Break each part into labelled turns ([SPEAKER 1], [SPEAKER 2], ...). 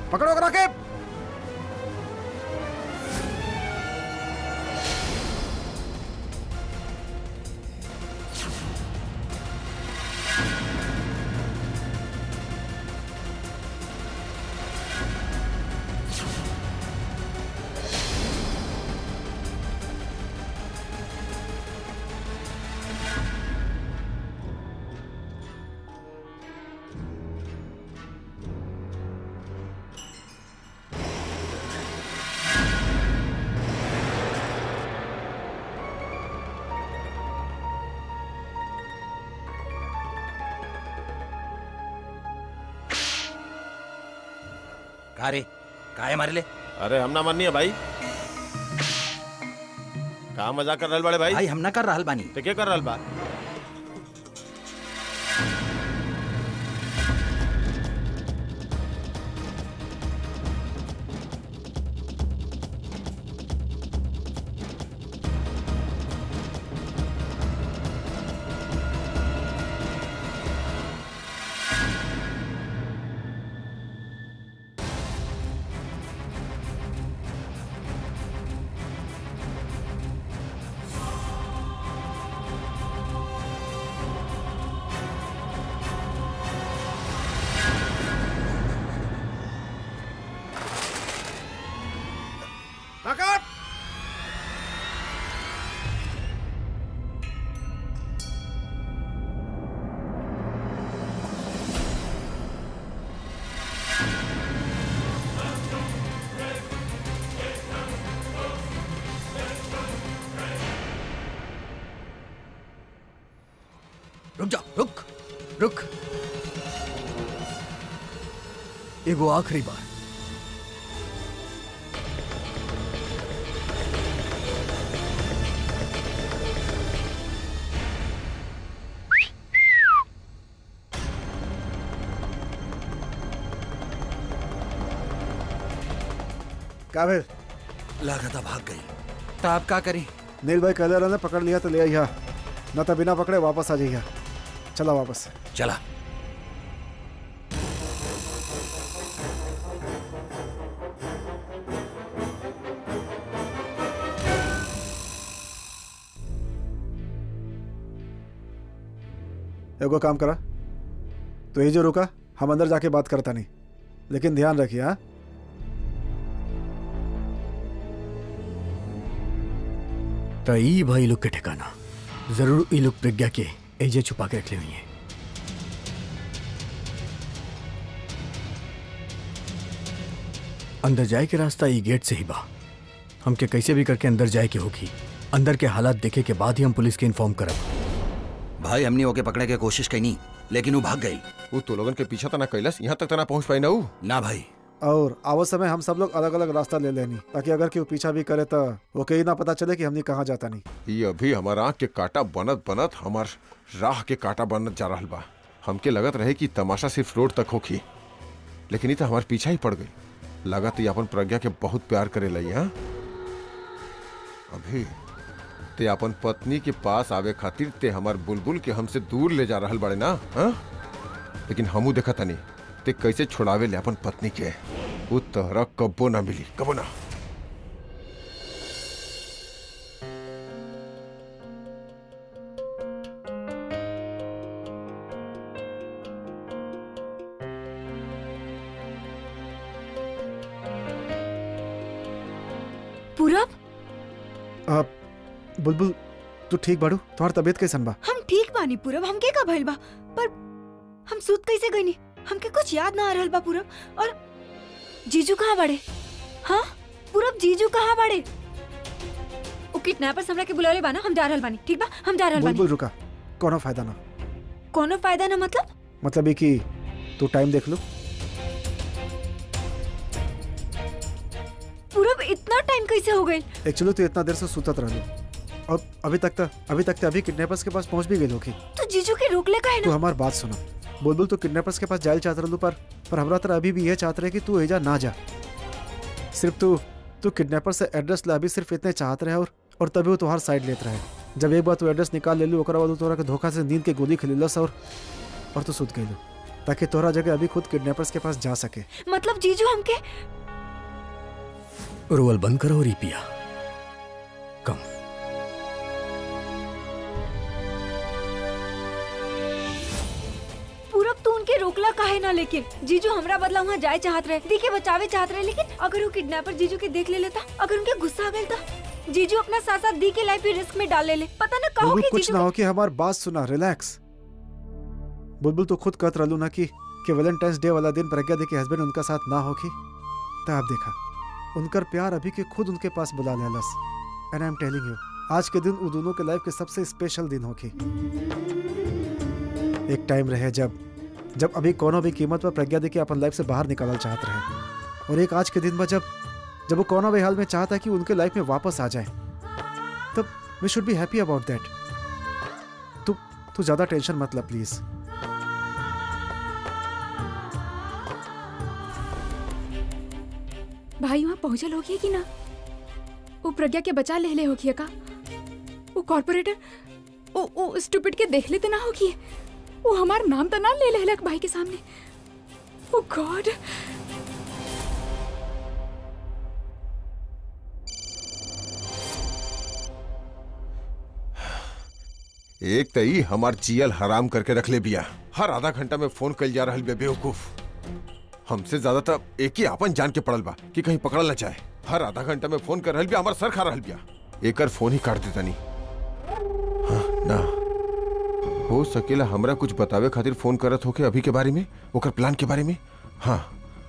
[SPEAKER 1] पकड़ो करा के
[SPEAKER 2] का रे काहे मारे ले
[SPEAKER 3] अरे हम ना माननी है भाई का मजाक कर रहल बड़े भाई
[SPEAKER 2] भाई हम ना कर रहल बानी
[SPEAKER 3] ते के कर रहल बा
[SPEAKER 1] पकड़
[SPEAKER 2] रुक जा रुक रुक
[SPEAKER 1] एगो आखिरी बार का भेल
[SPEAKER 2] लागता भाग गई तो आप का करी
[SPEAKER 1] नील भाई कहले रहने पकड़ लिया तो ले आइया न तो बिना पकड़े वापस आ जाइया चला वापस
[SPEAKER 2] चला
[SPEAKER 1] एगो काम करा तो ये जो रुका हम अंदर जाके बात करता नहीं लेकिन ध्यान रखिए हाँ
[SPEAKER 4] तो ई भाई लोग के ठिकाना जरूर ई लोग प्रज्ञा के एजे छुपा के रख ले हुई हैं अंदर जाए के रास्ता ई गेट से ही बा हमके कैसे भी करके अंदर जाए के होगी अंदर के हालात देखे के बाद ही हम पुलिस के इन्फॉर्म करब
[SPEAKER 2] भाई हमने ओके पकड़े के कोशिश कईनी लेकिन वो भाग गई
[SPEAKER 3] वो तो लोगन के पीछा तना कैलस यहाँ तक तना पहुँच पाई ना ऊ
[SPEAKER 2] ना भाई
[SPEAKER 1] और आवत समय हम सब लोग अलग अलग रास्ता ले लेनी ताकि अगर केहू पीछा भी करे तो वो कहीं ना पता चले कि हमने कहाँ जाता नहीं
[SPEAKER 3] ये अभी हमार आँख के काटा बनत बनत हमार राह के काटा बनत जा रहल बा हमके लगत रहे कि तमाशा सिर्फ रोड तक होखी लेकिन ये तो हमार पीछा ही पड़ गई लगत ये अपन प्रज्ञा के बहुत प्यार करे लई हाँ अभी ते अपन पत्नी के पास आवे खातिर ते हमार बुलबुल के हमसे दूर ले जा रहल बड़े ना हाँ लेकिन हमू देखा तनी ते कैसे छुड़ावे ले अपन पत्नी के वो तहरा कब्बो ना मिली कबो ना
[SPEAKER 5] पूरब
[SPEAKER 1] आप बुलबुल तू ठीक बाड़ू तुम्हार तबीयत कैसन बा
[SPEAKER 5] हम ठीक बानी पूरब हमके का भइल बा पर हम सूत कैसे गईनी हमके कुछ याद ना आ रहल बा पूरब और जीजू कहाँ बड़े हाँ पूरब जीजू कहाँ बड़े ओ किडनैपर्स हमरा के बुलाले बाना हम जा रहल बानी ठीक बा हम जा रहल बानी
[SPEAKER 1] बुलबुल रुका कोनो फायदा ना
[SPEAKER 5] कोनो फायदा ना मतलब
[SPEAKER 1] मतलब ये कि तू टाइम देख लो
[SPEAKER 5] पूरब इतना टाइम कैसे हो गई
[SPEAKER 1] एक्चुअली तू इतना देर से सुतत रहलो और अभी तक तो अभी तक तो अभी किडनैपर्स के पास पहुंच भी गई होगी
[SPEAKER 5] तो जीजू के रोकले का है
[SPEAKER 1] तू
[SPEAKER 5] ना
[SPEAKER 1] हमार बात सुना बुलबुल तू किडनैपर्स के पास जायल चाहत रहलू पर पर हमरा तरह अभी भी यह चाहत रहे कि तू एजा ना जा सिर्फ तू तू किडनैपर से एड्रेस ला अभी सिर्फ इतने चाहत रहे और और तभी वो तुम्हार साइड लेत रहे जब एक बार तू एड्रेस निकाल ले लू ओकरा बाद उ तोरा के धोखा से नींद के गोली खिलेलस और और तू सुत गई ताकि तोहरा जगह अभी खुद किडनैपर्स के पास जा सके
[SPEAKER 5] मतलब जीजू हमके
[SPEAKER 4] रोवल बंद करो और ई पिया कम
[SPEAKER 5] पूरब तू उनके रोकला काहे ना लेकिन जीजू हमरा बदला वहाँ जाए चाहत रहे दी के बचावे चाहत रहे लेकिन अगर वो किडनैपर जीजू के देख ले लेता अगर उनके गुस्सा आ गया था जीजू अपना साथ साथ दी के लाइफ भी रिस्क में डाल ले ले पता ना कहो
[SPEAKER 1] बुलबुल
[SPEAKER 5] कि
[SPEAKER 1] कुछ
[SPEAKER 5] जीजू
[SPEAKER 1] ना हो कि हमार बात सुना रिलैक्स बुलबुल तो खुद कहत रहलू ना कि कि वैलेंटाइंस डे वाला दिन प्रज्ञा दी के हस्बैंड उनका साथ ना होखी तो आप देखा उनकर प्यार अभी के खुद उनके पास बुला लेलस and I am telling you आज के दिन उन दोनों के लाइफ के सबसे स्पेशल दिन होखी एक टाइम रहे जब जब अभी कोनो भी कीमत पर प्रज्ञा दी के अपन लाइफ से बाहर निकालना चाहत रहे और एक आज के दिन में जब जब वो कोनो भी हाल में चाहता है कि उनके लाइफ में वापस आ जाए तब we should be happy about that तू तू ज्यादा टेंशन मत ले प्लीज
[SPEAKER 6] भाई वहाँ पहुंचल होगी कि ना वो प्रज्ञा के बचा ले ले होगी का वो कॉर्पोरेटर वो वो स्टूपिड के देख लेते ना होगी वो हमार नाम तो ना ले ले हलक भाई के सामने ओ गॉड
[SPEAKER 3] एक तई हमार जियल हराम करके रख ले बिया हर आधा घंटा में फोन कल जा रहल बे बेवकूफ हमसे ज्यादातर एक ही आपन जान के पड़ल बा कि कहीं पकड़ल न चाहे हर आधा घंटा में फोन कर रहल बिया हमार सर खा रहल बिया एकर फोन ही काट देता नहीं हाँ, ना हो सकेला हमरा कुछ बतावे खातिर फोन करत होके अभी के बारे में ओकर प्लान के बारे में हाँ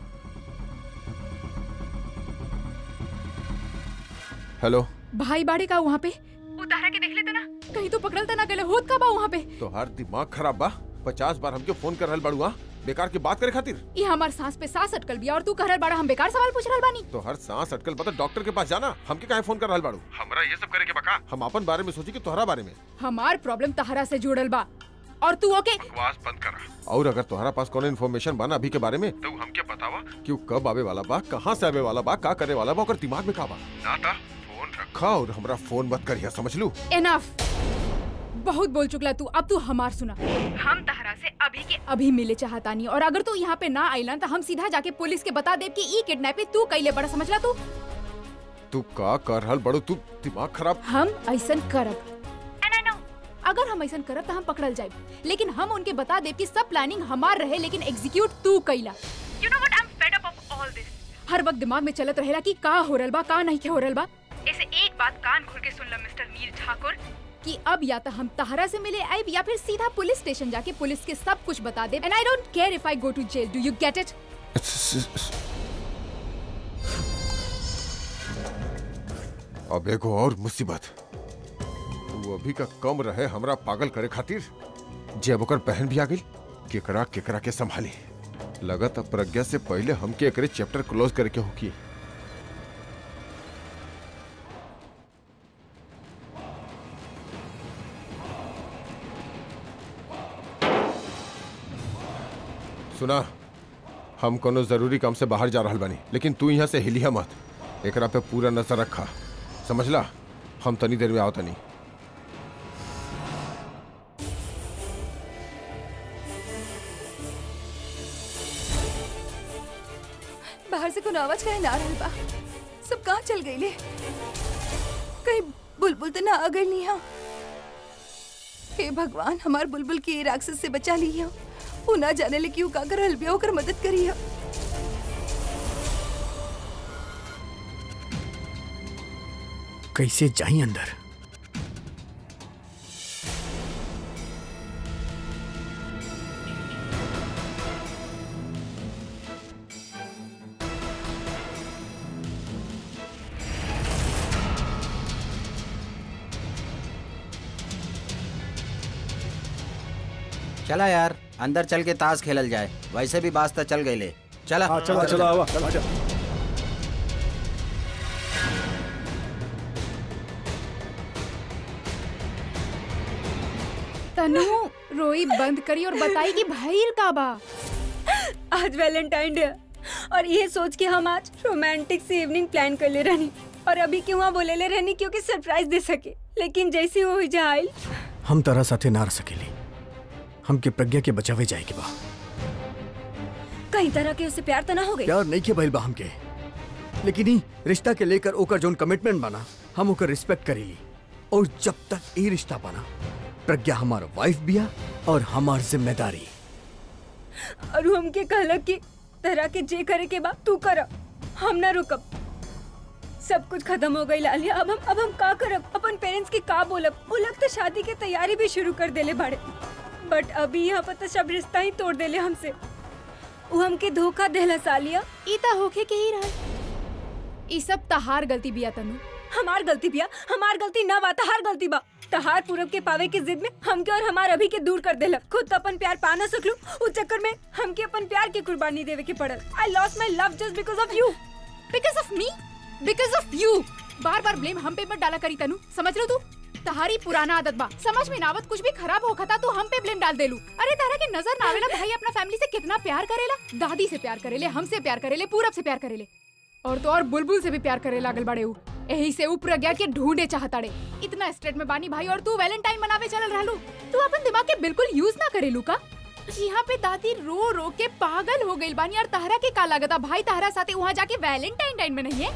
[SPEAKER 3] हेलो
[SPEAKER 6] भाई बाड़े का वहाँ पे उतारा के देख लेते ना कहीं तो पकड़ल तो ना गले होत का बा वहाँ पे
[SPEAKER 3] तो हर दिमाग खराब बा पचास बार हमके फोन कर रहल बाड़ू हाँ? बेकार की बात करे खातिर
[SPEAKER 6] ये हमार सांस पे सांस अटकल बिया और तू कहल बाड़ा हम बेकार सवाल पूछ रहल बानी
[SPEAKER 3] तो हर सांस अटकल बता डॉक्टर के पास जाना हमके काहे फोन कर रहल बाड़ू हमरा ये सब करे के बका हम अपन बारे में सोची कि तोहरा बारे में
[SPEAKER 6] हमार प्रॉब्लम तहरा से जुड़ल बा और तू ओके
[SPEAKER 3] बकवास बंद करा और अगर तोहरा पास कोनो इन्फॉर्मेशन बा ना अभी के बारे में तो हमके बतावा कि वो कब आवे वाला बा कहाँ से आवे वाला बा का करे वाला बा ओकर दिमाग में का बा ना ता फोन रखा और हमरा फोन मत करिया समझ लू
[SPEAKER 6] एनफ बहुत बोल चुकला तू अब तू हमार सुना हम तहरा से अभी के अभी मिले चाहतानी और अगर तू यहाँ पे ना आइला तो हम सीधा जाके पुलिस के बता देब कि ई किडनैपिंग तू कैले बड़ा समझला तू
[SPEAKER 3] तू का कर रहल बड़ू तू दिमाग खराब
[SPEAKER 6] हम ऐसन करब And I know, अगर हम ऐसन करब तो हम पकड़ल जाए लेकिन हम उनके बता देब कि सब प्लानिंग हमार रहे लेकिन एग्जीक्यूट तू कैला you know what I am fed up of all this हर वक्त दिमाग में चलत रहेला कि का हो रहल बा का नहीं के हो रहल बा ऐसे एक बात कान खोल के सुन ल मिस्टर मीर ठाकुर कि अब या तो हम तहरा से मिले आइब या फिर सीधा पुलिस स्टेशन जाके पुलिस के सब कुछ बता दे and I don't care if I go to jail do you get it
[SPEAKER 3] अब एगो और मुसीबत वो अभी का कम रहे हमरा पागल करे खातिर जब ओकर बहन भी आ गई केकरा केकरा के संभाली लगत अब प्रज्ञा से पहले हमके एकरे चैप्टर क्लोज करके होकी सुना हम कोनो जरूरी काम से बाहर जा रहल बानी लेकिन तू यहाँ से हिलिया मत एकरा पे पूरा नजर रखा समझला हम तनी देर में आओ तनी
[SPEAKER 5] बाहर से कोनो आवाज कहे ना आ रहल बा सब कहाँ चल गई ले कहीं बुलबुल तो ना आ गई नहीं हा हे भगवान हमार बुलबुल के ये राक्षस से बचा ली हो वो ना जाने ले क्यों का कर रहल बिया ओकर मदद करी हो
[SPEAKER 4] कैसे जाई अंदर
[SPEAKER 2] चला यार अंदर चल के ताश खेलल जाए वैसे भी बास्ता चल गई ले चला
[SPEAKER 1] हाँ चलो चलो आवा आजा
[SPEAKER 6] तनु रोई बंद करी और बताई कि भइल का बा
[SPEAKER 5] आज वैलेंटाइन डे है, और ये सोच के हम आज रोमांटिक सी इवनिंग प्लान कर ले रहनी और अभी क्यों वहाँ बोले ले रहनी क्योंकि सरप्राइज दे सके लेकिन जैसे वो जा आइल
[SPEAKER 4] हम तरह साथे ना रह सकेली हमके प्रज्ञा के बचावे जाए के बा
[SPEAKER 5] कहीं तरह के उसे प्यार तो ना हो गई
[SPEAKER 4] प्यार नहीं के भइल बा हमके लेकिन ही रिश्ता के लेकर ओकर जोन कमिटमेंट बना हम ओकर रिस्पेक्ट करेली और जब तक ये रिश्ता बना प्रज्ञा हमार वाइफ बिया और हमार जिम्मेदारी
[SPEAKER 5] और वो हमके कहलक कि तरह के जे करे के बा तू कर हम ना रुकब सब कुछ खत्म हो गई लालिया अब हम अब हम का करब अपन पेरेंट्स के का बोलब वो लोग तो शादी की तैयारी भी शुरू कर देले बाड़े बट अभी यहाँ पर तो सब रिश्ता ही तोड़ देले हमसे वो हमके धोखा देला सालिया
[SPEAKER 6] ई त होखे के ही रहल ई सब तहार गलती बिया तनु
[SPEAKER 5] हमार गलती बिया हमार गलती ना बा तहार गलती बा तहार पूरब के पावे के जिद में हमके और हमार अभी के दूर कर देला खुद तो अपन प्यार पा ना सकलू उस चक्कर में हमके अपन प्यार की कुर्बानी देवे के पड़ल I lost my love just because of you
[SPEAKER 6] because of me because of you बार बार ब्लेम हम पे मत डाला करी तनु समझ लो तू तहारी पुराना आदत बा समझ में नावत कुछ भी खराब होखता तो हम पे ब्लेम डाल देलू अरे तारा के नजर ना आवेला भाई अपना फैमिली से कितना प्यार करेला दादी से प्यार करेले हमसे प्यार करेले पूरब से प्यार करेले और तो और बुलबुल से भी प्यार करे लागल बड़े ऊ यही से ऊ प्रज्ञा के ढूंढे चाहताड़े इतना स्ट्रेट में बानी भाई और तू वैलेंटाइन मनावे चलल रहलू तू अपन दिमाग के बिल्कुल यूज ना करेलू का यहाँ पे दादी रो रो के पागल हो गई बानी और तहरा के का लागता भाई तहरा साथे वहाँ जाके वैलेंटाइन टाइम में नहीं है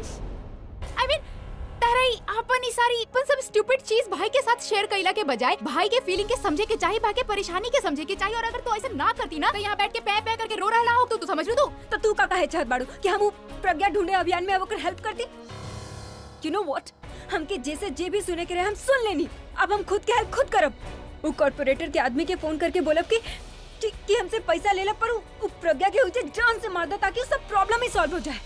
[SPEAKER 6] आई मीन तारा ही अपन ई सारी अपन सब स्टूपिड चीज भाई के साथ शेयर कइला के बजाय भाई के फीलिंग के समझे के चाहिए भाई के परेशानी के समझे के चाहिए और अगर तू ऐसे ना करती ना तो यहाँ बैठ के पै पै करके रो रहा हो तो तू समझ लो तू
[SPEAKER 5] तो तू का कहे चाहत बाड़ू कि हम ऊ प्रज्ञा ढूंढे अभियान में अब हेल्प कर दी यू नो व्हाट हमके जैसे जे भी सुने के रहे हम सुन लेनी अब हम खुद के हेल्प खुद करब वो कॉर्पोरेटर के आदमी के फोन करके बोलब कि कि, कि हमसे पैसा ले ला पर ऊ ऊ प्रज्ञा के उसे जान से मार दो ताकि सब प्रॉब्लम ही सॉल्व हो जाए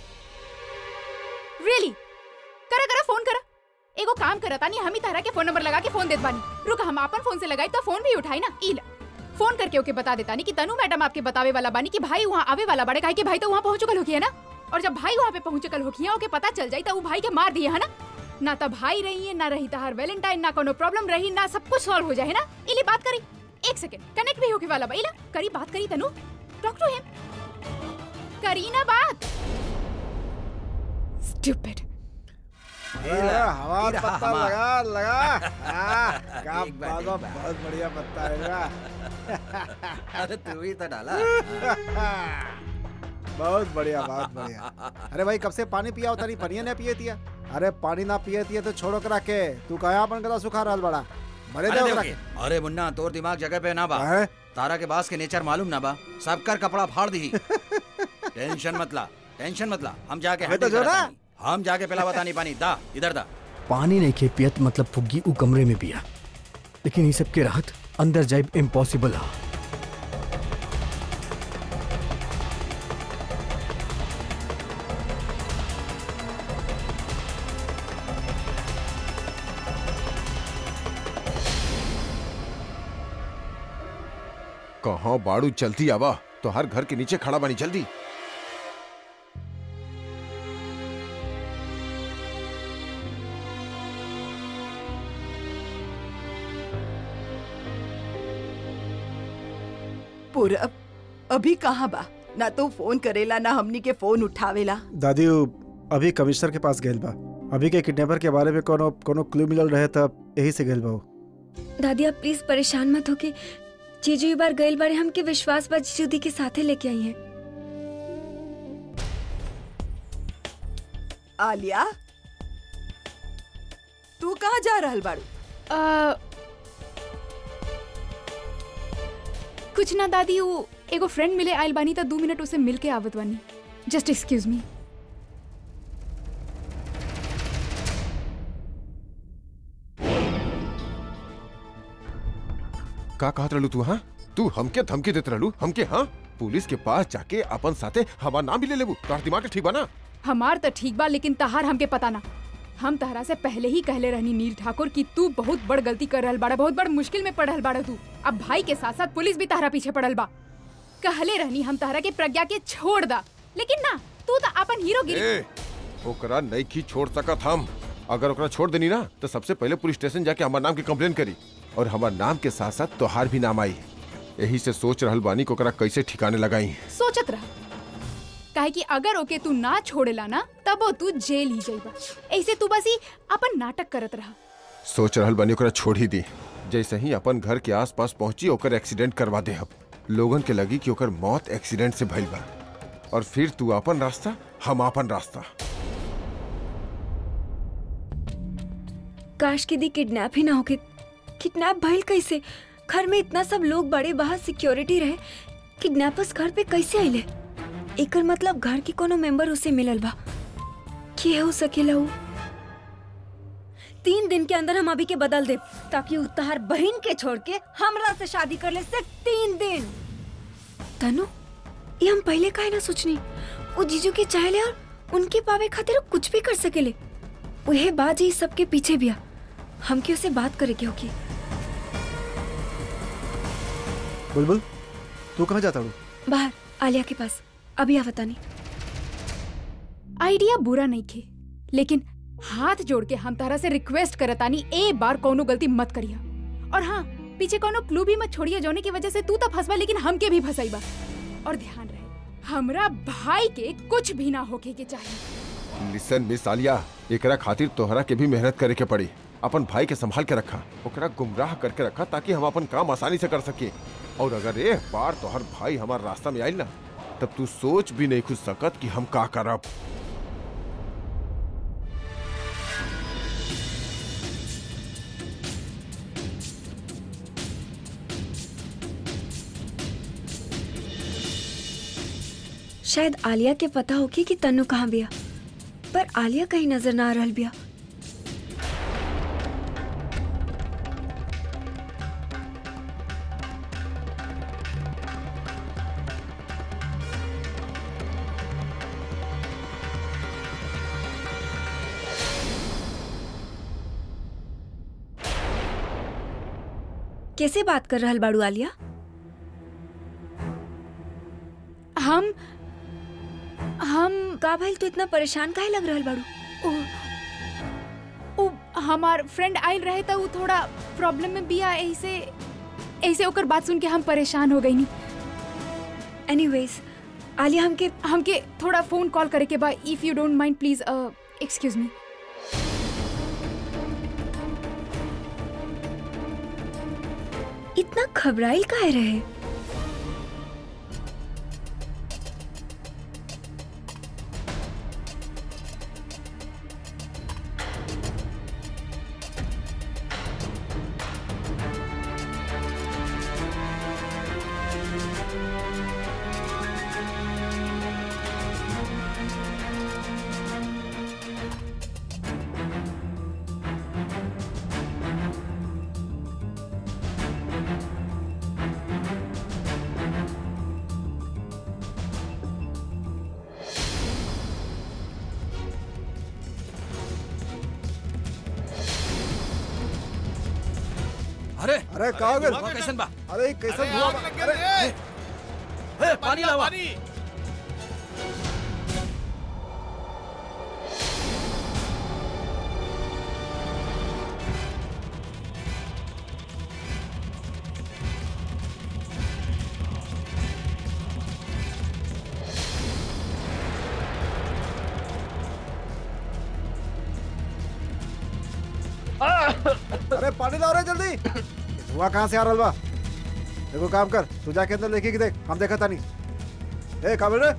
[SPEAKER 6] रियली करा करा फोन करा एगो काम करा तानी हम ही तारा के फोन नंबर लगा के फोन देत बानी रुक हम अपन फोन से लगाई तो फोन भी उठाई ना ई ला फोन करके ओके बता देता नहीं कि तनु मैडम आपके बतावे वाला बानी कि भाई वहाँ आवे वाला बड़े काहे कि भाई तो वहाँ पहुँच चुकल होकी है ना और जब भाई वहाँ पे पहुँच चुकल होकी है ओके पता चल जाई तो वो भाई के मार दिए है ना ना तो भाई रही है ना रही तहार वैलेंटाइन ना कोनो प्रॉब्लम रही ना सब कुछ सॉल्व हो जाए ना इली बात करी एक सेकंड कनेक्ट भी होके वाला बा इला करी बात करी तनु टॉक टू हिम करी ना बात स्टूपिड
[SPEAKER 1] हवा
[SPEAKER 2] हीरा
[SPEAKER 1] पत्ता
[SPEAKER 2] हमार।
[SPEAKER 1] लगा लगा हाँ, क्या
[SPEAKER 2] एक बार,
[SPEAKER 1] बात
[SPEAKER 2] एक
[SPEAKER 1] बा,
[SPEAKER 2] बार।
[SPEAKER 1] बहुत बढ़िया पत्ता है बा।
[SPEAKER 2] अरे तू ही तो डाला
[SPEAKER 1] बहुत बढ़िया बहुत बढ़िया अरे भाई कब से पानी पिया होता नहीं पनिया ने पिए तिया अरे पानी ना पिए तिया तो छोड़ो करा के तू कहा अपन गला सुखा रहल बड़ा मरे
[SPEAKER 2] अरे
[SPEAKER 1] दे
[SPEAKER 2] देखो
[SPEAKER 1] ओकरा
[SPEAKER 2] के,
[SPEAKER 1] के
[SPEAKER 2] अरे मुन्ना तोर दिमाग जगह पे ना बा
[SPEAKER 1] हैं?
[SPEAKER 2] तारा के बास के नेचर मालूम ना बा सबकर कपड़ा फाड़ दी टेंशन मत ला टेंशन मत ला हम जाके
[SPEAKER 1] अबे तो
[SPEAKER 2] handle
[SPEAKER 1] जो
[SPEAKER 2] करत
[SPEAKER 1] ना।
[SPEAKER 2] तानी। हम जाके पिला बतानी पानी दा इधर दा
[SPEAKER 4] पानी नहीं खे पियत मतलब फुग्गी उ कमरे में पिया लेकिन ये सब के राहत अंदर जाइब इम्पॉसिबल है
[SPEAKER 3] कहाँ बाड़ू जल्दी आवा तो हर घर के नीचे खड़ा बनी जल्दी
[SPEAKER 7] पूरब अभी कहाँ बा ना तो फोन करेला ना हमनी के फोन उठावेला
[SPEAKER 1] दादी उ अभी कमिश्नर के पास गेल बा अभी के किडनैपर के बारे में कोनो कोनो क्लू मिलल रहे तब यही से गेल बा उ।
[SPEAKER 5] दादी आप प्लीज परेशान मत हो कि जीजू एक बार गइल बारे हमके विश्वास बा जीजू दी के साथे लेके आई हैं
[SPEAKER 7] आलिया तू कहाँ जा रहल बाड़ू
[SPEAKER 6] अ, कुछ ना दादी वो एगो फ्रेंड मिले आइल बानी त दू मिनट उसे मिल के आवत बानी जस्ट एक्सक्यूज मी
[SPEAKER 3] का कहत रहलू तू हाँ तू हमके धमकी देत रहलू हमके हाँ पुलिस के पास जाके अपन साथे हवा ना भी ले लेबू तोहर दिमाग ठीक बा ना
[SPEAKER 6] हमार त ठीक बा लेकिन तहार हमके पता ना हम तहरा से पहले ही कहले रहनी नील ठाकुर कि तू बहुत बड़ गलती कर रहल बाड़ा बहुत बड़ मुश्किल में पड़ल बाड़ा तू अब भाई के साथ साथ पुलिस भी तहरा पीछे पड़ल बा कहले रहनी हम तहरा के प्रज्ञा के छोड़ दा लेकिन ना तू तो अपन हीरो गिरी
[SPEAKER 3] ए ओकरा नहीं की छोड़ सकत हम अगर ओकरा छोड़ देनी ना तो सबसे पहले पुलिस स्टेशन जाके हमार नाम की कंप्लेन करी और हमार नाम के साथ साथ तोहार भी नाम आई यही से सोच रहल बानी को ओकरा कैसे ठिकाने लगाई
[SPEAKER 6] सोचत रहा काहे कि अगर ओके तू ना छोड़ेला ना तब वो तू जेल ही जाइबा ऐसे तू बस ही अपन नाटक करत रहा
[SPEAKER 3] सोच रहल बानी ओकरा छोड़ ही दी जैसे ही अपन घर के आसपास पहुंची ओकर एक्सीडेंट करवा दे अब लोगन के लगी कि ओकर मौत एक्सीडेंट से भइल बा और फिर तू अपन रास्ता हम अपन रास्ता
[SPEAKER 5] काश के दी किडनैप ही ना होके किडनैप भइल कैसे घर में इतना सब लोग बड़े बाहर सिक्योरिटी रहे किडनैपर्स घर पे कैसे आइले एकर मतलब घर के कोनो मेंबर उसे मिलल बा के हो सकेला उ तीन दिन के अंदर हम अभी के बदल दे ताकि उ तहार बहन के छोड़ के हमरा से शादी कर ले सिर्फ तीन दिन तनु ये हम पहले काहे ना सोचनी वो जीजू के चाहले और उनके पावे खातिर वो कुछ भी कर सकेले उहे बात ही सबके पीछे भी आ हमके उसे बात करे के होगी
[SPEAKER 1] बुलबुल तू कहाँ जाता हूँ
[SPEAKER 5] बाहर आलिया के पास अभी आवता नहीं
[SPEAKER 6] आइडिया बुरा नहीं खे लेकिन हाथ जोड़ के हम तारा से रिक्वेस्ट करतानी ए बार कोनो गलती मत करिया और हाँ पीछे कोनो क्लू भी मत छोड़िए जोने की वजह से तू तो फंसबा लेकिन हमके भी फंसाईबा और ध्यान रहे हमरा भाई के कुछ भी ना होके के चाहिए
[SPEAKER 3] लिसन मिस आलिया एकरा खातिर तोहरा के भी मेहनत करे के पड़ी अपन भाई के संभाल के रखा ओकरा गुमराह करके रखा ताकि हम अपन काम आसानी से कर सके और अगर एक बार तोहर भाई हमार रास्ता में आइल ना तब तू सोच भी नहीं खुद सकत कि हम का करब
[SPEAKER 5] शायद आलिया के पता होगी कि तन्नू कहाँ बिया पर आलिया कहीं नजर ना आ रहल बिया कैसे बात कर रहल बाड़ू आलिया
[SPEAKER 6] हम हम
[SPEAKER 5] का भाई तू इतना परेशान काहे लग रहल बाड़ू
[SPEAKER 6] उ, हमार फ्रेंड आइल रहे तो उ थोड़ा प्रॉब्लम में बिया ऐसे ऐसे ओकर बात सुन के हम परेशान हो गई नी
[SPEAKER 5] एनीवेज आलिया हमके
[SPEAKER 6] हमके थोड़ा फोन कॉल करे के बा if you don't mind please excuse me
[SPEAKER 5] इतना घबराइल काहे रहे
[SPEAKER 2] अरे
[SPEAKER 1] अरे का हो गइल?
[SPEAKER 2] धुआं कैसन बा
[SPEAKER 1] अरे कैसे धुआं बा- अरे
[SPEAKER 2] ए, पानी लावा
[SPEAKER 1] अरे पानी लाओ रे जल्दी धुआं कहाँ से आ रहा बा देखो काम कर तू जाके अंदर लेके की देख हम देखा था नहीं ए काबिल रे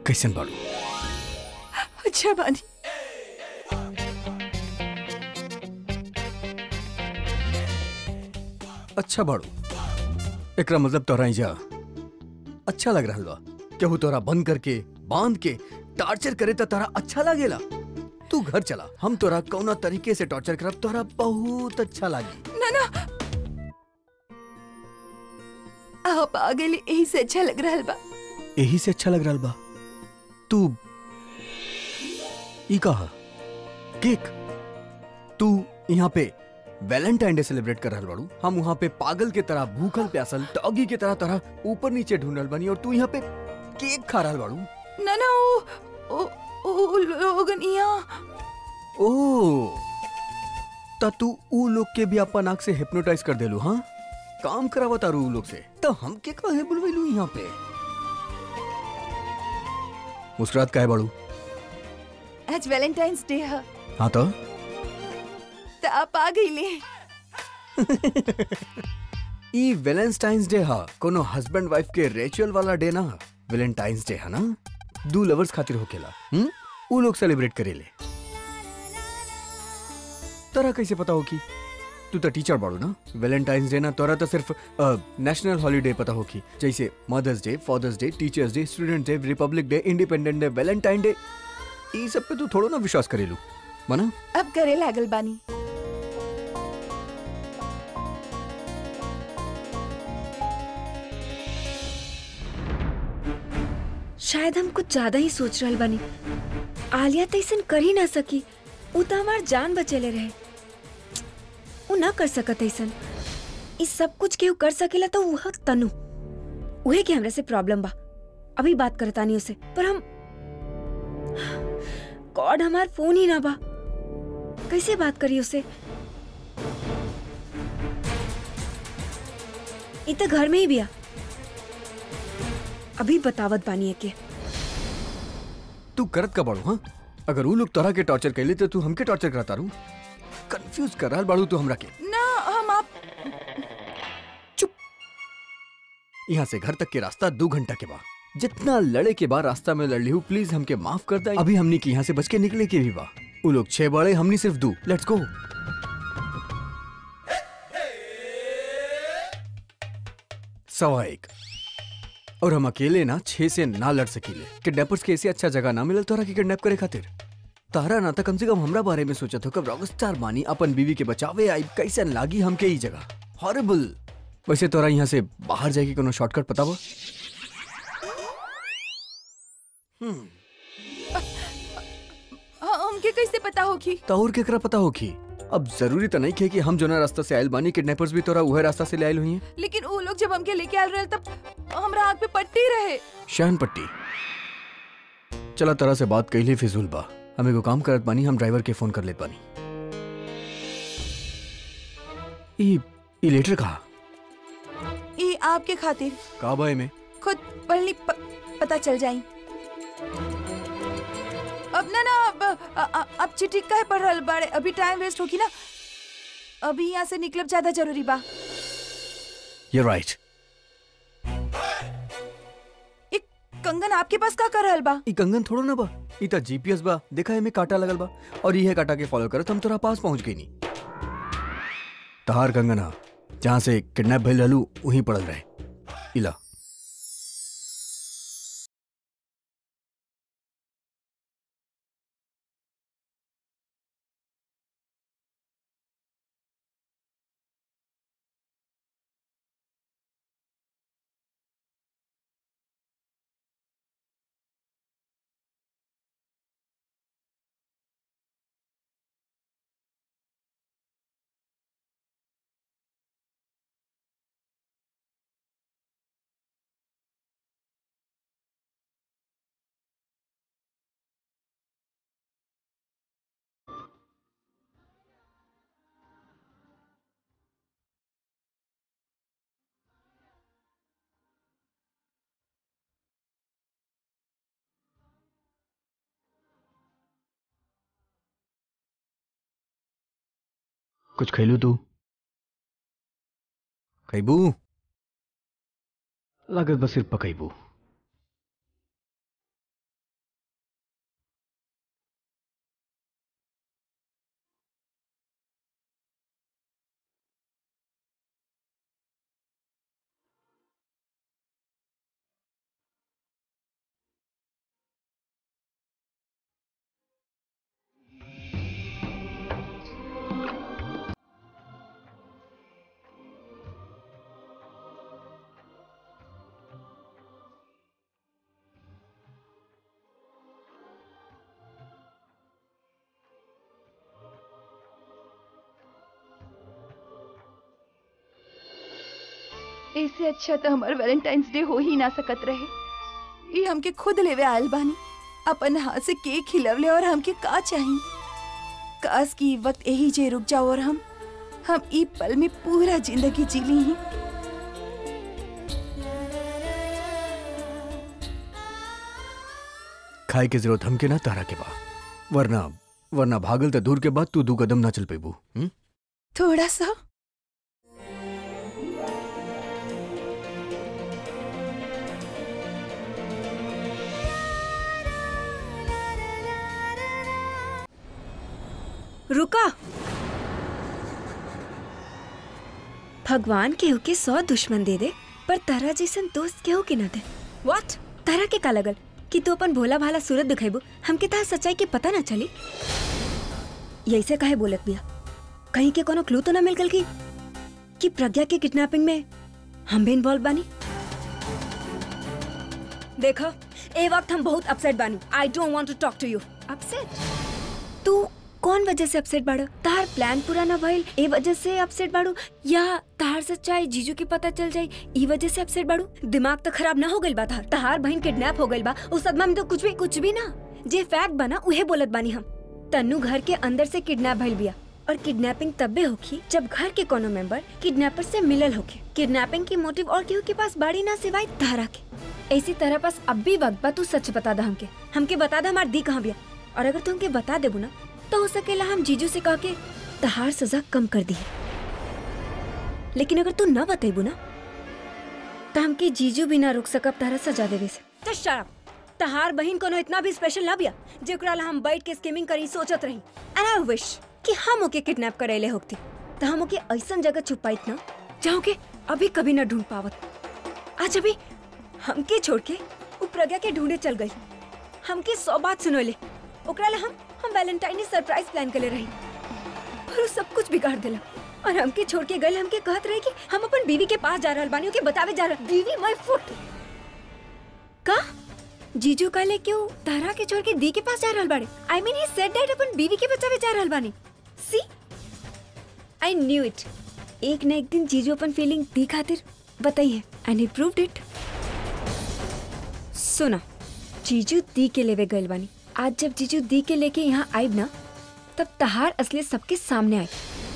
[SPEAKER 4] कैसन बाड़ू
[SPEAKER 7] अच्छा बानी
[SPEAKER 4] अच्छा बाड़ू एकरा मतलब तोरा जा अच्छा लग रहल बा केहू तोरा बंद करके बांध के टॉर्चर करे तो तोरा अच्छा लागेला तू घर चला हम तोरा कौना तरीके से टॉर्चर करब तोरा बहुत अच्छा लागी
[SPEAKER 7] ना ना आप आ गए यही से अच्छा लग रहा बा
[SPEAKER 4] यही से अच्छा लग रहल बा तू ई कहा केक तू यहाँ पे वैलेंटाइन डे सेलिब्रेट कर रहल बाड़ू हम वहाँ पे पागल के तरह भूखल प्यासल डॉगी के तरह तरह ऊपर नीचे ढूंढल बनी और तू यहाँ पे केक खा रहल बाड़ू
[SPEAKER 7] ना ना ओ ओ ओ लोगन यहाँ
[SPEAKER 4] ओ त तू ऊ लोग के भी अपन आँख से हिप्नोटाइज कर देलू हाँ काम करावा तारू ऊ लोग से तो हम के काहे बुलवेलू यहाँ पे मुस्कुरात काहे बाड़ू
[SPEAKER 7] आज वैलेंटाइंस डे है
[SPEAKER 4] हाँ तो
[SPEAKER 7] तो आप आ गई ले
[SPEAKER 4] ई वैलेंटाइंस डे हा कोनो हस्बैंड वाइफ के रिचुअल वाला डे ना वैलेंटाइंस डे हा ना दू लवर्स खातिर होकेला हम ऊ लोग सेलिब्रेट करेले तोरा कैसे पता हो कि तू तो टीचर बाड़ू ना वैलेंटाइंस डे ना तोरा तो सिर्फ नेशनल हॉलीडे पता हो कि जैसे mother's day father's day teacher's day student day republic day independent day valentine day ई सब पे तू थोड़ो ना विश्वास करेलू मना
[SPEAKER 7] अब करे लागल बानी
[SPEAKER 5] शायद हम कुछ ज्यादा ही सोच रहल बानी आलिया तो ऐसा कर ही ना सकी उ तो हमार जान बचेले रहे उ ना कर सकत ऐसा इस सब कुछ केहू कर सकेला तो वह तनु उहे के हमरा से प्रॉब्लम बा अभी बात करतानी उसे पर हम गॉड हमार फोन ही ना बा कैसे बात करी उसे इ तो घर में ही बिया अभी बतावत बानी है के
[SPEAKER 4] तू करत का बाड़ू हाँ अगर ऊ लोग तोरा के टॉर्चर कैले तो तू हमके टॉर्चर करता रू कंफ्यूज कर रहा बाड़ू तू हमरा के
[SPEAKER 7] ना हम आप
[SPEAKER 4] यहाँ से घर तक के रास्ता दो घंटा के बाद जितना लड़े के बाद रास्ता में लड़ ली हूँ प्लीज हमके माफ कर दे अभी हमनी के यहाँ से बच के निकले के भी बा ऊ लोग छह बड़े हमनी सिर्फ दो लेट्स गो सवा एक और हम अकेले ना छह से ना लड़ सकीले किडनैपर्स के ऐसे अच्छा जगह ना मिलल तोरा के किडनैप करे खातिर तारा ना तो कम से कम हमरा बारे में सोचत हो कब रॉकस्टार मानी अपन बीवी के बचावे आई कैसन लागी हमके ई जगह हॉरिबल वैसे तोरा यहाँ से बाहर जाके कोनो शॉर्टकट पता बा हम्म
[SPEAKER 7] हाँ, हमके कैसे पता होगी
[SPEAKER 4] तो और केकरा पता होखी अब जरूरी तो नहीं खे कि हम जोना रास्ता से आयल बानी किडनैपर्स भी तोरा उहे रास्ता से ले आयल हुई हैं
[SPEAKER 7] लेकिन वो लोग जब हमके लेके आल रहे तब हमरा आँख पे पट्टी रहे
[SPEAKER 4] शहन पट्टी चला तरह से बात कैली फिजूल बा हमें को काम करत बानी हम ड्राइवर के फोन कर लेत बानी ई ई लेटर कहा
[SPEAKER 7] ये आपके खातिर
[SPEAKER 4] का बा में
[SPEAKER 7] खुद पढ़नी प, पता चल जाई अब ना ना अब अ- अ- अब चिट्ठी काहे पढ़ रहल बाड़े अभी टाइम वेस्ट होगी ना अभी यहाँ से निकलब ज्यादा जरूरी बा
[SPEAKER 4] यू राइट
[SPEAKER 7] एक कंगन आपके पास का कर रहल बा
[SPEAKER 4] ई कंगन थोड़ो ना बा ई त जीपीएस बा देखा है में काटा लगल बा और ये काटा के फॉलो करत हम तोरा पास पहुंच गई नी तहार कंगन हा जहां से किडनैप भइल रहलू वहीं पड़ल रहे इला कुछ खैलू तू खैबू लागत बस सिर्फ पकैबू
[SPEAKER 7] ऐसे अच्छा तो हमार वैलेंटाइंस डे हो ही ना सकत रहे ये हमके खुद लेवे आयल बानी अपन हाथ से केक खिलवले और हमके का चाहिए काश की वक्त यही जे रुक जाओ और हम हम ई पल में पूरा जिंदगी जी ली ही
[SPEAKER 4] खाए के जरूरत हमके ना तारा के बा वरना वरना भागल त दूर के बाद तू दू कदम ना चल पेबू हम्म?
[SPEAKER 7] थोड़ा सा
[SPEAKER 5] रुका भगवान केहू के सौ दुश्मन दे दे पर तारा जैसन दोस्त केहू के न दे व्हाट तारा के का लगल कि तू अपन भोला भाला सूरत दिखेबू हमके तार सच्चाई के पता ना चली यैसे काहे बोलत बिया कहीं के कोनो क्लू तो ना मिल गल की कि प्रज्ञा के किडनैपिंग में हम भी इन्वॉल्व बानी देखो ए वक्त हम बहुत अपसेट बानी I don't want to talk to you upset तू कौन वजह से अपसेट बाड़ो तार प्लान पूरा ना भइल ए वजह से अपसेट बाड़ू या तार सच्चाई जीजू के पता चल जाई ई वजह से अपसेट बाड़ू दिमाग तो खराब ना हो गइल बा तार तार बहन किडनैप हो गइल बा उस सदमा में तो कुछ भी कुछ भी ना जे फैक्ट बना उहे बोलत बानी हम तन्नू घर के अंदर से किडनैप भइल बिया और किडनैपिंग तब्बे होखी जब घर के कोनो मेंबर किडनैपर से मिलल होखे किडनैपिंग की मोटिव और केहू के पास बाड़ी ना सिवाय तारा के ऐसी तरह पास अब भी वक्त बा तू सच बता दा हमके हमके बता दा हमार दी कहाँ बिया और अगर तू हमके बता देबू ना तो हो सकेला हम जीजू से कह के तहार सजा कम कर दी लेकिन अगर तू न बतेबू ना तो हमके जीजू भी ना रोक सकब तारा सजा देवे से तो शराब तहार बहन कोनो इतना भी स्पेशल ना बिया जेकरा ला हम बैठ के स्कीमिंग करी सोचत रही एंड आई विश कि हम ओके किडनैप करेले होती तो हम ओके ऐसन जगह छुपाइत ना जहाँ के अभी कभी न ढूंढ पावत आज अभी हमके छोड़ के उ प्रज्ञा के ढूंढे चल गई हमके सौ बात सुनोले ओकरा ला हम हम वैलेंटाइन सरप्राइज प्लान कर रही पर उ सब कुछ बिगाड़ देला और हमके छोड़ के गए हमके कहत रहे कि हम अपन बीवी के पास जा रहल बानी ओके बतावे जा रहल बीवी माय फुट का जीजू काले क्यों तारा के छोड़ के दी के पास जा रहल बाड़े I mean he said that अपन बीवी के बचावे जा रहल बानी सी आई न्यू इट एक न एक दिन जीजू अपन फीलिंग दी खातिर बताइए एंड ही प्रूव्ड इट सुना जीजू दी के लेवे गइल बानी आज जब जीजू दी के लेके यहाँ आइब ना तब तहार असली सबके सामने आई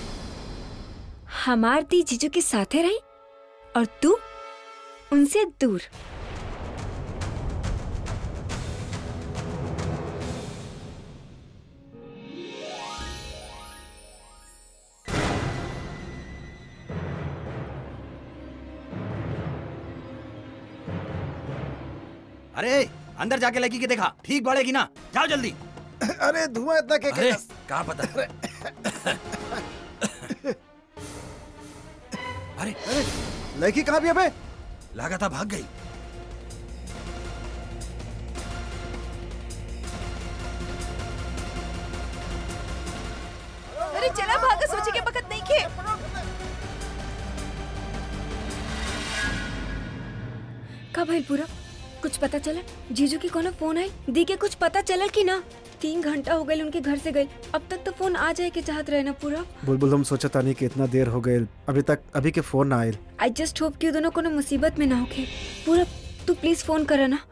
[SPEAKER 5] हमार दी जीजू के साथे रही और तू उनसे दूर
[SPEAKER 2] अरे अंदर जाके लगी के देखा ठीक बढ़ेगी ना जाओ जल्दी
[SPEAKER 1] अरे धुआं इतना के
[SPEAKER 2] अरे कहाँ पता अरे
[SPEAKER 1] लड़की कहाँ भी अबे
[SPEAKER 2] लगा था भाग गई
[SPEAKER 7] अरे चला भागा सोचे के बखत नहीं खे
[SPEAKER 5] का भइल पूरा कुछ पता चला जीजू की कोनो फोन आई दी के कुछ पता चला कि ना तीन घंटा हो गए उनके घर से गए अब तक तो फोन आ जाए के चाहत रहे ना पूरा
[SPEAKER 1] बुलबुल हम सोचा था नहीं कि इतना देर हो गए अभी तक अभी के फोन ना आयल
[SPEAKER 5] आई जस्ट होप कि दोनों कोनो मुसीबत में ना होके पूरा तू प्लीज फोन करा ना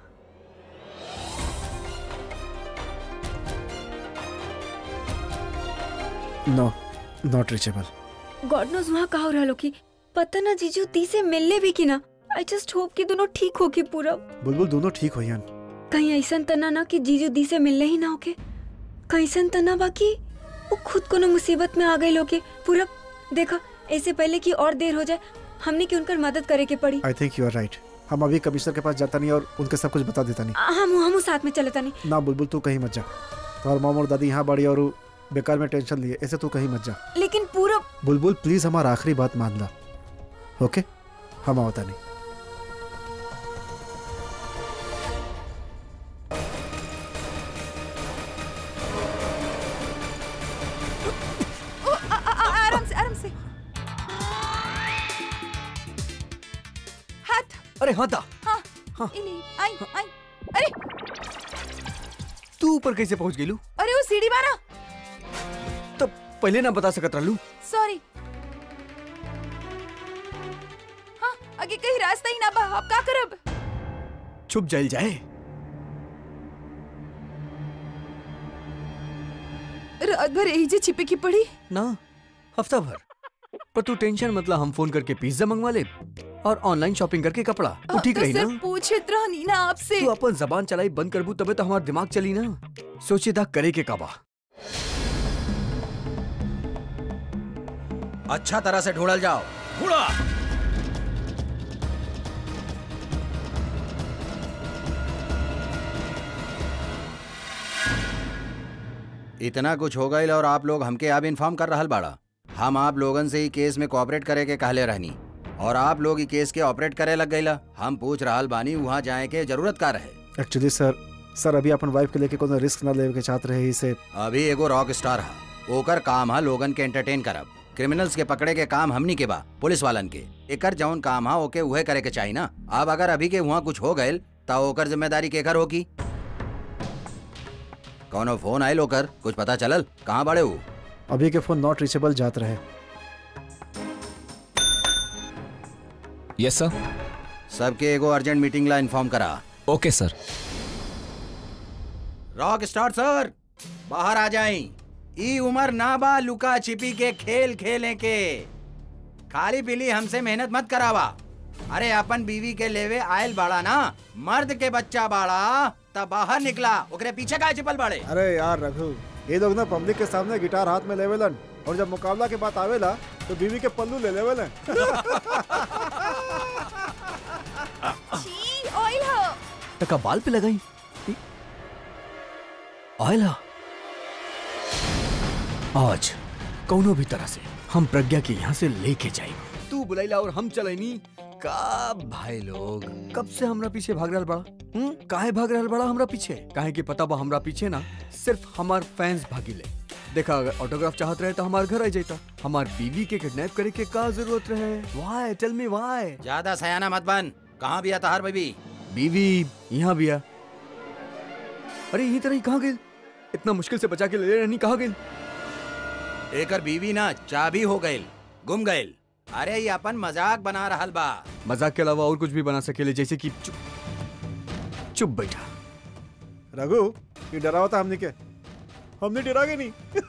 [SPEAKER 1] no not reachable
[SPEAKER 5] God knows वहाँ का हो रहा लो की पता ना जीजू ती से मिलने भी की ना आई जस्ट होप कि दोनों ठीक हो के पूरा
[SPEAKER 1] बुलबुल दोनों ठीक हो यान
[SPEAKER 5] कहीं ऐसा तना ना कि जीजू दी से मिलने ही ना होके कहीं ऐसा तना बाकी वो खुद कोनो मुसीबत में आ गए लोगे पूरा देखा ऐसे पहले कि और देर हो जाए हमने की उनकर मदद करे के पड़ी
[SPEAKER 1] I think you are right हम अभी कमिश्नर के पास जाता नहीं और उनके सब कुछ बता देता नहीं
[SPEAKER 5] आ, हम हम साथ में चलता नहीं
[SPEAKER 1] ना बुलबुल तू कहीं मत जा तुम्हारे मामा और दादी यहाँ बड़ी और उ बेकार में टेंशन लिए ऐसे तू कहीं मत जा
[SPEAKER 5] लेकिन पूरा
[SPEAKER 1] बुलबुल प्लीज हमारा आखिरी बात मान ला ओके हम आवता नहीं
[SPEAKER 7] ओ, आ, आ, आ, आराम से आराम से हाथ
[SPEAKER 4] अरे हाँ ता
[SPEAKER 7] हाँ
[SPEAKER 4] हाँ।
[SPEAKER 7] इली आई आई अरे
[SPEAKER 4] तू ऊपर कैसे पहुंच गेलू
[SPEAKER 7] अरे वो सीढ़ी मारा
[SPEAKER 4] तब पहले ना बता सकत रहलू
[SPEAKER 7] सॉरी हाँ आगे कहीं रास्ता ही ना बा अब का करब
[SPEAKER 4] छुप जाइल जाए
[SPEAKER 7] रात भर यही जे छिपे की पड़ी
[SPEAKER 4] ना हफ्ता भर पर तू टेंशन मतलब हम फोन करके पिज्जा मंगवा ले और ऑनलाइन शॉपिंग करके कपड़ा वो ठीक
[SPEAKER 7] तो
[SPEAKER 4] रही
[SPEAKER 7] सिर्फ
[SPEAKER 4] ना
[SPEAKER 7] पूछत रहनी ना आपसे
[SPEAKER 4] तू अपन जबान चलाई बंद करबू तबे तो हमारा दिमाग चली ना सोचेदा करे के काबा
[SPEAKER 2] अच्छा तरह से ढूंढल जाओ ढूंढा इतना कुछ हो गई और आप लोग हमके अब इन्फॉर्म कर रहल बाड़ा हम आप लोगन से ही केस में कोऑपरेट करे के कहले रहनी और आप लोग ही केस के ऑपरेट करे लग गईला हम पूछ रहल बानी वहाँ जाए के जरूरत का रहे
[SPEAKER 1] एक्चुअली सर सर अभी अपन वाइफ के लेके कोनो रिस्क ना लेवे के चाहत रहे इसे
[SPEAKER 2] अभी एगो रॉक स्टार हा ओकर काम हा लोगन के एंटरटेन करब क्रिमिनल्स के पकड़े के काम हमनी के बा पुलिस वालन के एकर जौन काम हा ओके उहे करे के चाहिए ना अब अगर अभी के वहाँ कुछ हो गए तो ओकर जिम्मेदारी केकर होगी कौनो फोन आयल ओकर कुछ पता चलल कहाँ बड़े हो
[SPEAKER 1] अभी के फोन नॉट रीचेबल जात रहे
[SPEAKER 8] यस सर
[SPEAKER 2] सबके एगो अर्जेंट मीटिंग ला इन्फॉर्म करा
[SPEAKER 8] ओके सर
[SPEAKER 2] रॉक स्टार सर बाहर आ जाई ई उम्र ना बा लुका छिपी के खेल खेले के खाली पीली हमसे मेहनत मत करावा अरे अपन बीवी के लेवे आयल बाड़ा ना मर्द के बच्चा बाड़ा तब बाहर निकला ओकरे पीछे का छिपल बाड़े
[SPEAKER 1] अरे यार रघु ये लोग ना पब्लिक के सामने गिटार हाथ में लेवेलन और जब मुकाबला के बात आवेला तो बीवी के पल्लू ले लेवेलन
[SPEAKER 7] छी ऑयल हो
[SPEAKER 4] टका बाल पे लगाई ऑयल हा। आज कौनो भी तरह से हम प्रज्ञा के यहाँ से लेके जाए तू बुलाइला और हम चलैनी का भाई लोग कब से हमरा पीछे भाग रहल बड़ा हम्म काहे भाग रहल बड़ा हमरा पीछे काहे की पता बा हमरा पीछे ना सिर्फ हमार फैंस भागीले देखा अगर ऑटोग्राफ चाहत रहे तो हमार घर आ जाता हमार बीवी के किडनैप करे के का जरूरत रहे वाई टेल मी वाई
[SPEAKER 2] ज्यादा सयाना मत बन कहाँ भी आता हर बीबी
[SPEAKER 4] बीवी यहाँ भी आ अरे यही तरह ही कहाँ गई इतना मुश्किल से बचा के ले रहनी कहाँ गई
[SPEAKER 2] एकर बीवी ना चाबी हो गईल गुम गईल अरे ये अपन मजाक बना रहल बा
[SPEAKER 4] मजाक के अलावा और कुछ भी बना सकेले जैसे कि चुप चुप बैठा
[SPEAKER 1] रघु ये डरावा था हमने के हमने डरा के नहीं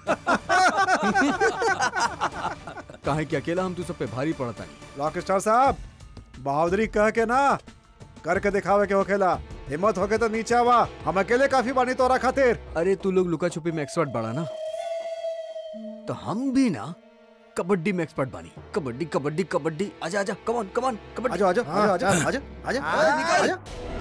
[SPEAKER 4] काहे कि अकेला हम तू सब पे भारी पड़ता नहीं
[SPEAKER 1] रॉक स्टार साहब बहादुरी कह के ना करके दिखावे के होखेला हिम्मत होके तो नीचे आवा हम अकेले काफी बानी तोरा खातिर
[SPEAKER 4] अरे तू लोग लुका छुपी में एक्सपर्ट बड़ा ना तो हम भी ना कबड्डी में एक्सपर्ट बानी कबड्डी कबड्डी कबड्डी आजा आजा कमान कमान कबड्डी
[SPEAKER 1] आजा आजा आजा आजा आजा आजा आजा आजा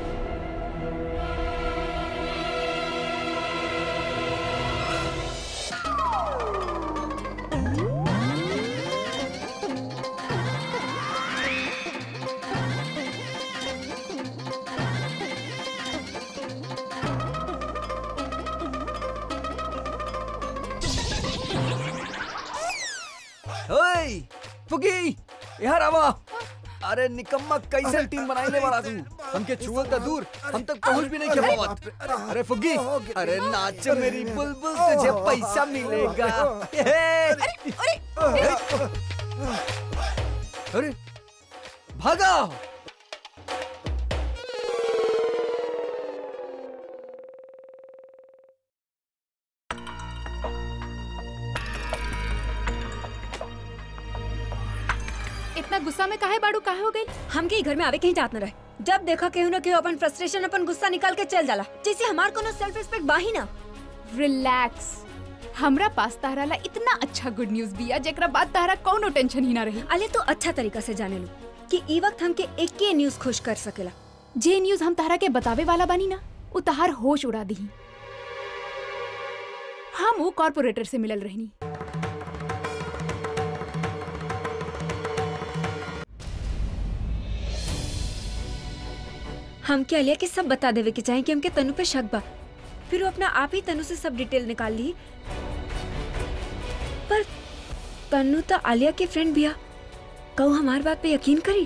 [SPEAKER 4] ओए फुगी यहाँ आवा अरे निकम्मा कैसे टीम बनाई ले वाला तू हमके छुअल का दूर हम तक पहुंच भी नहीं के पावत अरे फुगी अरे नाच मेरी बुलबुल तुझे पैसा मिलेगा अरे अरे भागा
[SPEAKER 6] इतना गुस्सा में काहे बाड़ू काहे हो गई
[SPEAKER 5] हमके ई घर में आवे कहीं जात न रहे जब देखा केहू न केहू अपन फ्रस्ट्रेशन अपन गुस्सा निकाल के चल जाला जैसे हमार कोनो सेल्फ रिस्पेक्ट बाही ना
[SPEAKER 6] रिलैक्स हमरा पास तारा ला इतना अच्छा गुड न्यूज बिया जेकरा बाद तारा कौनो टेंशन ही ना रही
[SPEAKER 5] अले तो अच्छा तरीका से जाने लो कि ई वक्त हमके एक के न्यूज खुश कर सकेला
[SPEAKER 6] जे न्यूज हम तारा के बतावे वाला बानी ना उ तहार होश उड़ा दी हम वो कॉर्पोरेटर से मिलल रहनी
[SPEAKER 5] हमके अलिया के सब बता देवे के चाहे कि हमके तनु पे शक बा फिर वो अपना आप ही तनु से सब डिटेल निकाल ली पर तनु तो आलिया के फ्रेंड बिया कहू हमार बात पे यकीन करी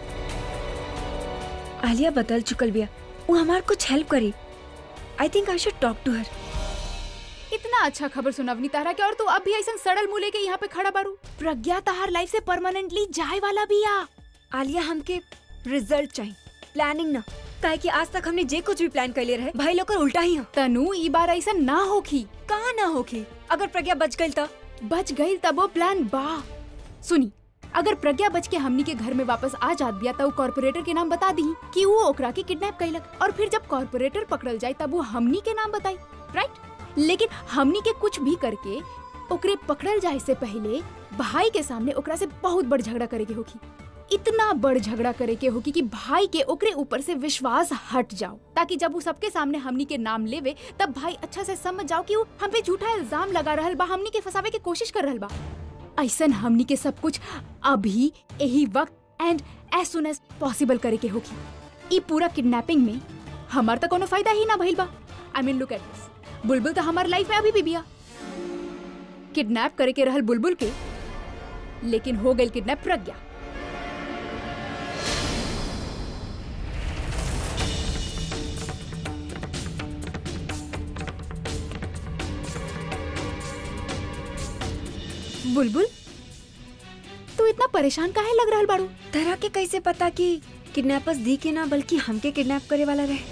[SPEAKER 5] आलिया बदल चुकल बिया वो हमार कुछ हेल्प करी I think I should talk to her
[SPEAKER 6] इतना अच्छा खबर सुनवनी तारा के और तू अब भी ऐसा सड़ल मुंह लेके यहाँ पे खड़ा बारू प्रज्ञा तहार लाइफ से परमानेंटली जाए वाला बिया
[SPEAKER 5] आलिया हमके रिजल्ट चाहिए प्लानिंग ना काहे कि आज तक हमने जे कुछ भी प्लान कर ले रहे भाई लोग कर उल्टा ही हो
[SPEAKER 6] तनु ई बार ऐसा ना होखी
[SPEAKER 5] कहाँ ना होके अगर प्रज्ञा बच गई तो
[SPEAKER 6] बच गई तब वो प्लान बा सुनी अगर प्रज्ञा बच के हमनी के घर में वापस आ जात बिया तब कॉर्पोरेटर के नाम बता दी कि वो ओकरा के किडनैप कैलक और फिर जब कॉर्पोरेटर पकड़ल जाए तब वो हमनी के नाम बताई राइट लेकिन हमनी के कुछ भी करके ओकरे पकड़ल जाए से पहले भाई के सामने ओकरा से बहुत बड़ झगड़ा करे के होगी इतना बड़ झगड़ा करे के होगी कि भाई के ओकरे ऊपर से विश्वास हट जाओ ताकि जब वो सबके सामने हमनी के नाम लेवे तब भाई अच्छा से समझ जाओ कि वो हम पे झूठा इल्जाम लगा रहल बा हमनी के फंसावे के कोशिश कर रहल बा ऐसन हमनी के सब कुछ अभी यही वक्त and as soon as possible करे के होगी ई पूरा किडनैपिंग में हमार तो कोनो फायदा ही ना भइल बा I mean look at this बुलबुल तो हमार लाइफ में अभी भी बिया किडनैप करे के रहल बुलबुल के लेकिन हो गई किडनैप प्रज्ञा बुलबुल तू इतना परेशान काहे लग रहल बाड़ू
[SPEAKER 5] तरह के कैसे पता कि किडनैपर्स दी के ना बल्कि हमके किडनैप करे वाला रहे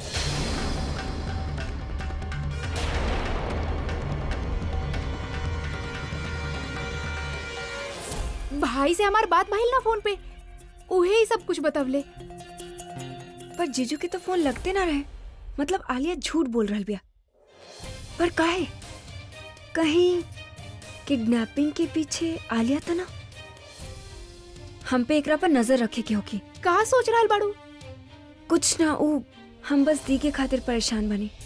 [SPEAKER 6] भाई से हमार बात भइल ना फोन पे उहे ही सब कुछ बतवले
[SPEAKER 5] पर जीजू के तो फोन लगते ना रहे मतलब आलिया झूठ बोल रहल बिया पर काहे कहीं किडनैपिंग के पीछे आलिया तो ना हम पे एकरा पर नजर रखे के होगी
[SPEAKER 6] का सोच रहल बाड़ू
[SPEAKER 5] कुछ ना ऊ हम बस दी के खातिर परेशान बने